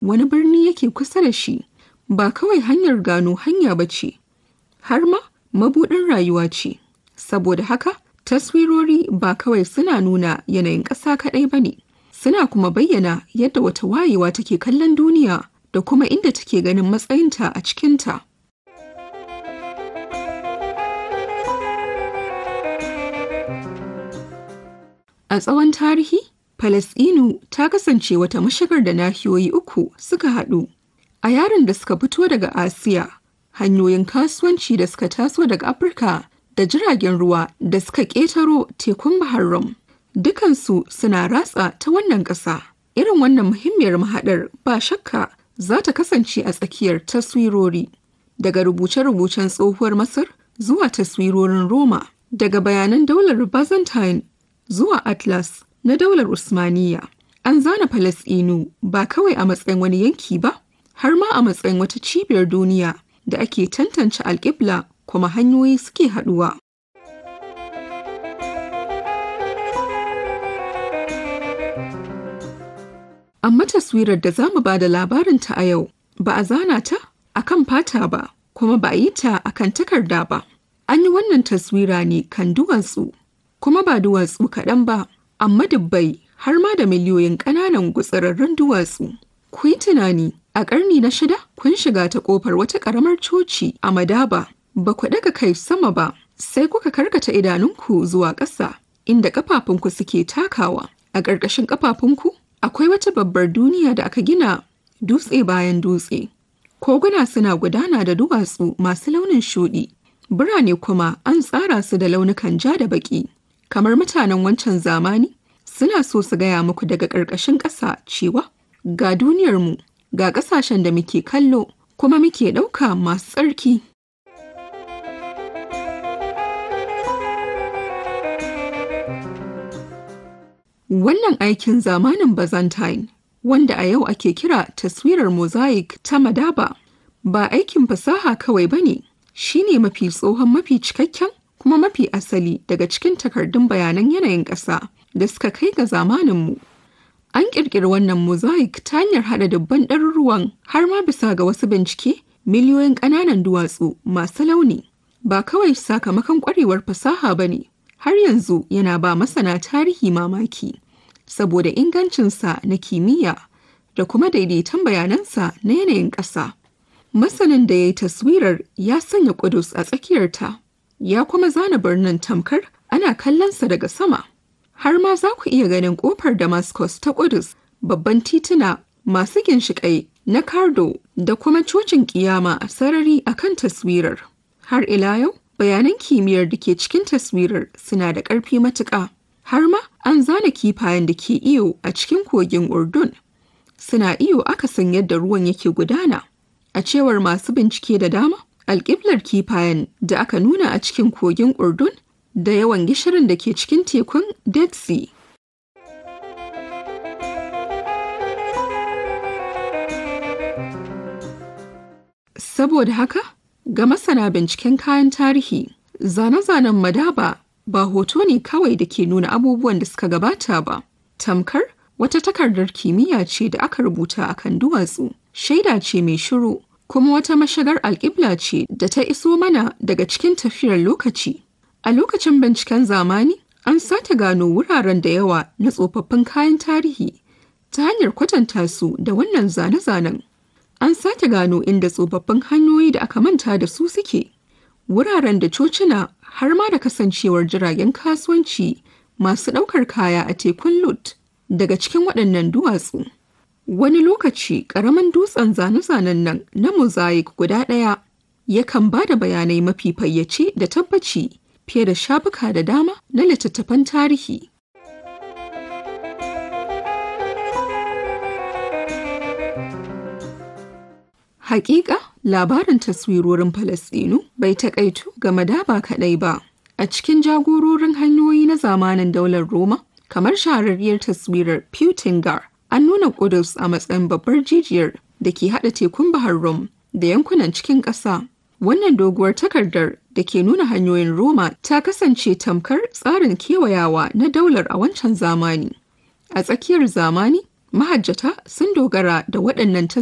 wani birni yake kusa da shi ba kawai hanyar gano hanya ba ce, har ma mabuɗin rayuwa ce. Saboda haka, taswirori ba kawai suna nuna yanayin ƙasa kaɗai ba ne, suna kuma bayyana yadda wata wayewa take kallon duniya da kuma inda take ganin matsayinta a cikinta. A tsawon tarihi, Falasɗinu ta kasance wata mashigar da nahiyoyi uku suka haɗu. A yaran da suka fito daga Asiya, hanyoyin kasuwanci da suka taso daga Afirka da jiragen ruwa da suka ƙetaro tekun Bahar Rum. Dukansu suna ratsa ta wannan ƙasa. Irin wannan muhimmiyar mahaɗar ba shakka za ta kasance a tsakiyar taswirori. Daga rubuce-rubucen tsohuwar Masar zuwa taswirorin Roma, daga bayanan daular Byzantine zuwa Atlas na daular Usmaniya. An zana Falasɗinu ba kawai a matsayin wani yanki ba, har ma a matsayin wata cibiyar duniya da ake tantance alƙibla kuma hanyoyi suke haɗuwa. Amma taswirar da za mu ba da labarinta a yau ba a zana ta a kan fata ba, kuma ba a yi ta a kan takarda ba. An yi wannan taswira ne kan duwatsu, kuma ba duwatsu kaɗan ba, amma dubbai har ma da miliyoyin ƙananan gutsirarrun duwatsu. Ku yi tunani, a ƙarni na shida kun shiga ta ƙofar wata ƙaramar coci a Madaba, ba ku ɗaga kai sama ba, sai kuka karkata idanunku zuwa ƙasa, inda ƙafafunku suke takawa. A ƙarƙashin ƙafafunku akwai wata babbar duniya da aka gina dutse bayan dutse. Koguna suna gudana da duwatsu masu launin shuɗi, birane kuma an tsara su da launukan ja da baƙi. Kamar mutanen wancan zamani, suna so su gaya muku daga ƙarƙashin ƙasa cewa ga duniyarmu, ga ƙasashen da muke kallo, kuma muke ɗauka masu tsarki. Wannan aikin zamanin Byzantine, wanda a yau ake kira taswirar mosaic ta Madaba, ba aikin fasaha kawai ba ne, shi ne mafi tsohon mafi cikakken kuma mafi asali daga cikin takardun bayanan yanayin ƙasa da suka kai ga zamaninmu. An ƙirƙiri wannan mosaic ta hanyar haɗa dubban ɗaruruwan har ma bisa ga wasu bincike miliyoyin ƙananan duwatsu masu launi. Ba kawai sakamakon ƙwarewar fasaha ba ne, har yanzu yana ba masana tarihi mamaki saboda ingancinsa na kimiyya da kuma daidaiton bayanansa na yanayin ƙasa. Masanin da ya yi taswirar ya sanya ƙudus a tsakiyarta, ya kuma zana birnin tamkar ana kallonsa daga sama. Har ma za ku iya ganin ƙofar Damascus ta ƙudus, babban tituna masu ginshiƙai na Kardo da kuma cocin ƙiyama a sarari a kan taswirar. Har ila yau, bayanan kimiyyar da ke cikin taswirar suna da ƙarfi matuƙa. Har ma an zana kifayen da ke iyo a cikin kogin Urdun. Suna iyo akasin yadda ruwan yake gudana. A cewar masu bincike da dama, alƙiblar kifayen da aka nuna a cikin kogin Urdun da yawan gishirin da ke cikin tekun Dead Sea. Saboda haka, ga masana binciken kayan tarihi, zane-zanen Madaba ba hoto ne kawai da ke nuna abubuwan da suka gabata ba. Tamkar wata takardar kimiyya ce da aka rubuta a kan duwatsu, shaida ce mai shiru, kuma wata mashigar alƙibla ce da ta iso mana daga cikin tafiyar lokaci. A lokacin binciken zamani, an sake gano wuraren da yawa na tsofaffin kayan tarihi ta hanyar kwatanta su da wannan zane-zanen. An sake gano inda tsofaffin hanyoyi da aka manta da su suke. Wuraren da cocina har ma da kasancewar jiragen kasuwanci masu ɗaukar kaya a tekun Lut daga cikin waɗannan duwatsu. Wani lokaci ƙaramin dutsen zane-zanen nan na mosaic guda ɗaya yakan ba da bayanai mafi fayyace da tabbaci fiye da shafuka da dama na littattafan tarihi. Hakika labarin taswirorin Falasɗinu bai taƙaitu ga madaba kaɗai ba. A cikin jagororin hanyoyi na zamanin daular Roma, kamar shahararriyar taswirar Putingar, an nuna Kudus a matsayin babbar jijiyar da ke haɗa tekun Bahar Rum da yankunan cikin ƙasa. Wannan doguwar takardar da ke nuna hanyoyin Roma ta kasance tamkar tsarin kewayawa na daular a wancan zamani. A tsakiyar zamani, Mahajjata sun dogara da waɗannan